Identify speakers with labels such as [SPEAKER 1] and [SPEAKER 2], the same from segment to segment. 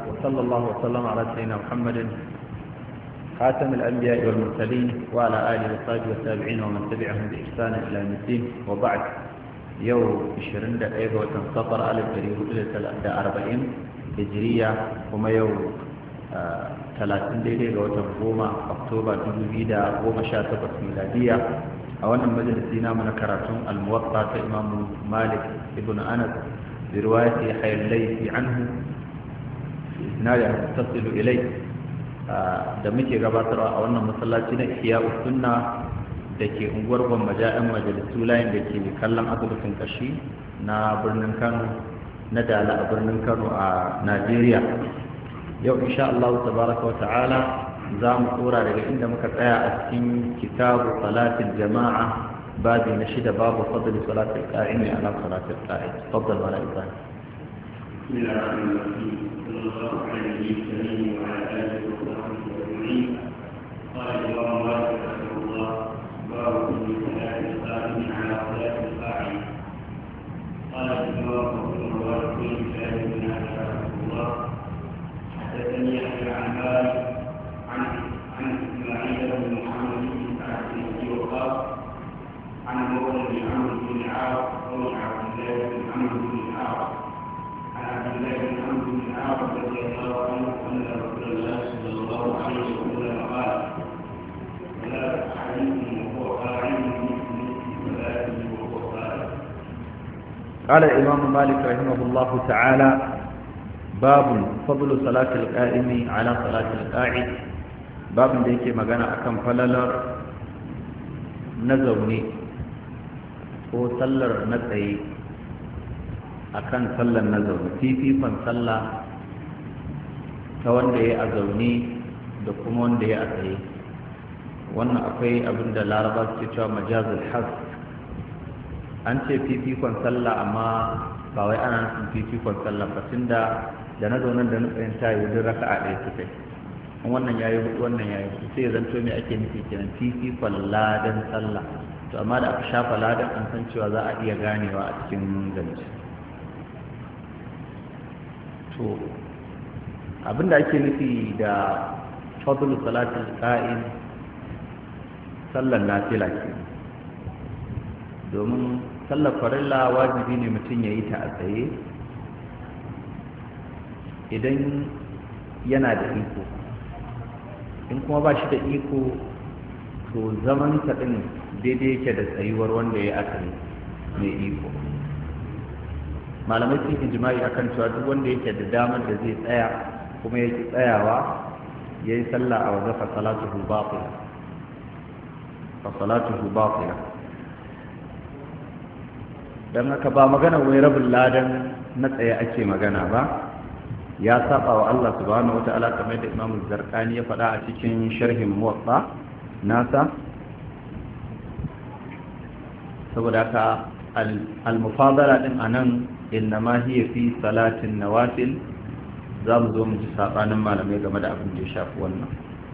[SPEAKER 1] وصلى الله وسلم على سيدنا محمد خاتم الأنبياء والمرسلين وعلى آله وصحبه والتابعين ومن تبعهم بإحسان إلى يوم الدين وبعد يوم 20 دقيقة وتنصفر ألف دريه إلى 40 هجرية وما يوم 30 daidai ga watan goma oktoba 2018 miladiya a wannan majalisi namu na karatun almuwatta ta imamu malik ibn anas bi riwayati hayy laythi anhu isnad tasilu ilay da muke gabatarwa a wannan masallaci na ihya sunna da ke unguwar gwammaja yan majalisu layin da ke kallon asibitin kashi na birnin kano na dala a birnin kano a najeriya yau insha Allah tabaraka wa ta'ala za mu tsora daga inda muka tsaya a cikin kitabu salatin jama'a babi na shida babu fadli salatin qa'imi ala salatin qa'id faddal wala ibrahim
[SPEAKER 2] بسم الله الرحمن الرحيم صلى الله عليه وسلم وعلى اله وصحبه اجمعين قال الامام مالك رحمه الله باب كل صلاه القائم على صلاه القاعد قال الامام رحمه الله كل صلاه من رحمه الله حدثني يحيى عن مالك عن عن اسماعيل بن محمد بن سعد بن ابي وقاص عن مولى بن عمرو بن العاص او عبد الله بن عمرو بن العاص عن عبد الله بن عمرو بن العاص رضي الله عنه ان رسول الله صلى الله عليه وسلم قال ولا احدكم وهو قاعد في صلاته وهو قائم
[SPEAKER 1] قال الإمام مالك رحمه الله تعالى باب فضل صلاة القائم على صلاة القاعد باب da yake magana akan falalar na zaune ko sallar na tsaye akan sallar na zaune fifikon sallah ta wanda ya a zaune da kuma wanda ya a tsaye wannan akwai abin da laraba su cewa majazul has an ce fifikon sallah amma ba wai ana nufin fifikon sallah ba tunda da na zaunan da na tsayin ta yi wajen raka a ɗaya suka yi wannan ya yi hudu wannan ya yi hudu sai ya zanto mai ake nufi kenan fifikon ladan sallah to amma da aka shafa ladan an san cewa za a iya ganewa a cikin zance to abinda ake nufi da fadlu salatul qa'im sallar nafila ke domin sallar farilla wajibi ne mutum ya yi ta a tsaye idan yana da iko in kuma ba shi da iko to zaman ɗin daidai yake da tsayuwar wanda ya asali mai iko malamai sun ijimai akan cewa duk wanda yake da damar da zai tsaya kuma ya ki tsayawa ya yi sallah a waje fa salatuhu batila fa salatuhu batila dan haka ba magana wai rabin ladan na tsaye ake magana ba ya saba wa Allah subhanahu wata'ala kamar da Imam Zarqani ya faɗa a cikin sharhin Muwatta nasa saboda haka al-mufadala din anan innama hiya fi salatin nawafil za mu zo mu ji sabanin malamai game da abin da ya shafi wannan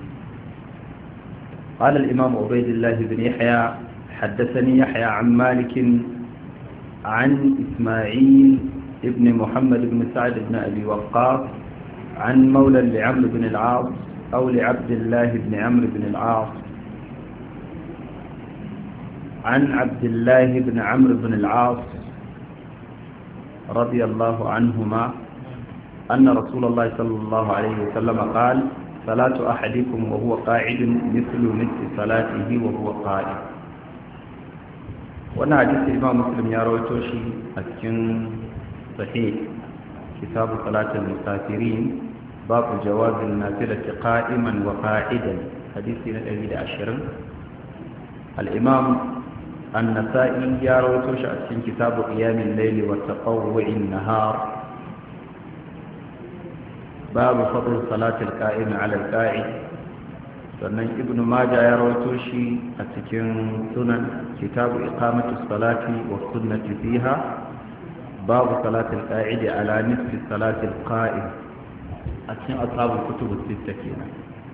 [SPEAKER 1] قال الإمام عبيد الله بن يحيى حدثني يحيى عن مالك عن إسماعيل ابن محمد بن سعد بن أبي وقاص عن مولى لعمرو بن العاص أو لعبد الله بن عمرو بن العاص عن عبد الله بن عمرو بن العاص رضي الله عنهما أن رسول الله صلى الله عليه وسلم قال صلاة أحدكم وهو قاعد مثل مثل صلاته وهو قائم wannan hadisi imam muslim ya rawaito shi a cikin sahih kitabu salatul musafirin babu jawazin nafilati qa'iman wa qa'idan hadisi na 120 al-imam an-nasa'i ya rawaito shi a cikin kitabu qiyamil layli wa tatawwu'in nahar babu fadl salatul qa'im 'ala al-qa'id sannan ibnu maja ya rawaito shi a cikin sunan kitabu iqamatu salati wa sunnati fiha babu salatul qa'id ala nisfi salatul qa'im a cikin ashabul kutub as-sitta kenan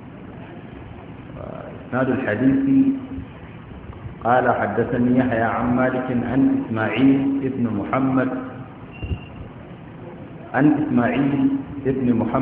[SPEAKER 1] isnad al-hadith قال حدثني يحيى عن مالك عن إسماعيل ابن محمد عن إسماعيل ابن محمد